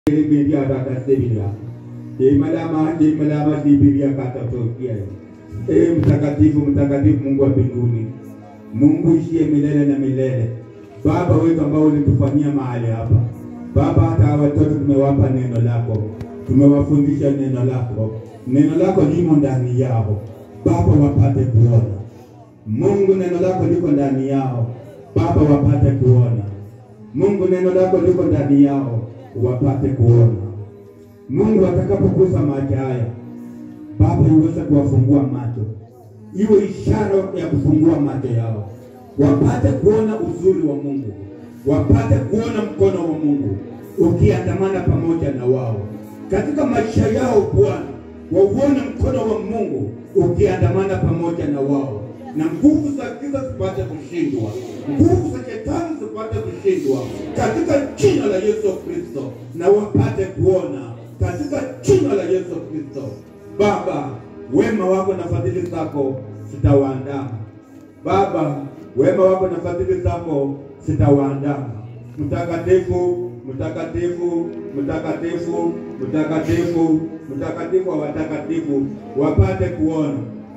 Bibilia takasibilia imalama imalama Bibilia katatokia. Ee mtakatifu mtakatifu, Mungu wa mbinguni, Mungu ishie milele na milele, Baba wetu ambao ulitufanyia mahali hapa Baba, hata watoto tumewapa neno lako, tumewafundisha neno lako, neno lako limo ndani yao Baba, wapate kuona. Mungu, neno lako liko ndani yao Baba, wapate kuona. Mungu, neno lako liko ndani yao wapate kuona. Mungu, atakapogusa macho haya Baba, iweze kuwafungua macho, iwe ishara ya kufungua macho yao, wapate kuona uzuri wa Mungu, wapate kuona mkono wa Mungu ukiandamana pamoja na wao katika maisha yao. Bwana, wauone mkono wa Mungu ukiandamana pamoja na wao, na nguvu za giza zipate kushindwa, nguvu za shetani zipate kushindwa katika jina la Yesu Kristo, na wapate kuona katika jina la Yesu Kristo. Baba, wema wako na fadhili zako zitawaandama. Baba, wema wako na fadhili zako zitawaandama. Mtakatifu, mtakatifu, mtakatifu, mtakatifu, mtakatifu wa watakatifu, wapate kuona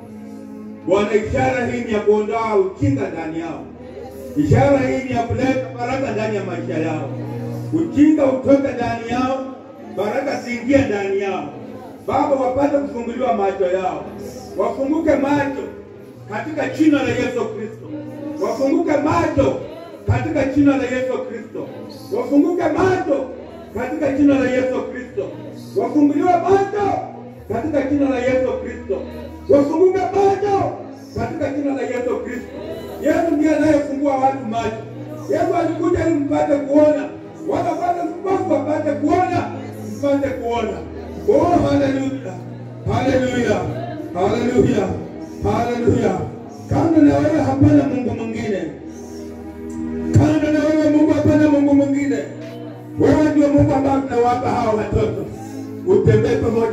Bwana. Ishara hii ni ya kuondoa ujinga ndani yao. Ishara hii ni ya kuleta baraka ndani ya maisha yao. Ujinga utoke ndani yao, baraka ziingie ndani yao. Baba, wapate kufunguliwa macho yao, wafunguke macho katika jina la Yesu Kristo, wafunguke macho katika jina la Yesu Kristo, wafunguke macho katika jina la Yesu Kristo, wafunguliwe macho katika jina la Yesu Kristo, wafunguke macho katika jina la Yesu Kristo. Yesu ndiye anayefungua watu macho. Yesu alikuja ili mpate kuona, wala wale vipofu wapate kuona, mpate kuona. Oh, haleluya, haleluya, haleluya, haleluya. Kando na wewe hapana Mungu mwingine, kando na wewe Mungu hapana Mungu mwingine. Wewe ndio Mungu ambaye tunawapa hawa watoto, utembee pamoja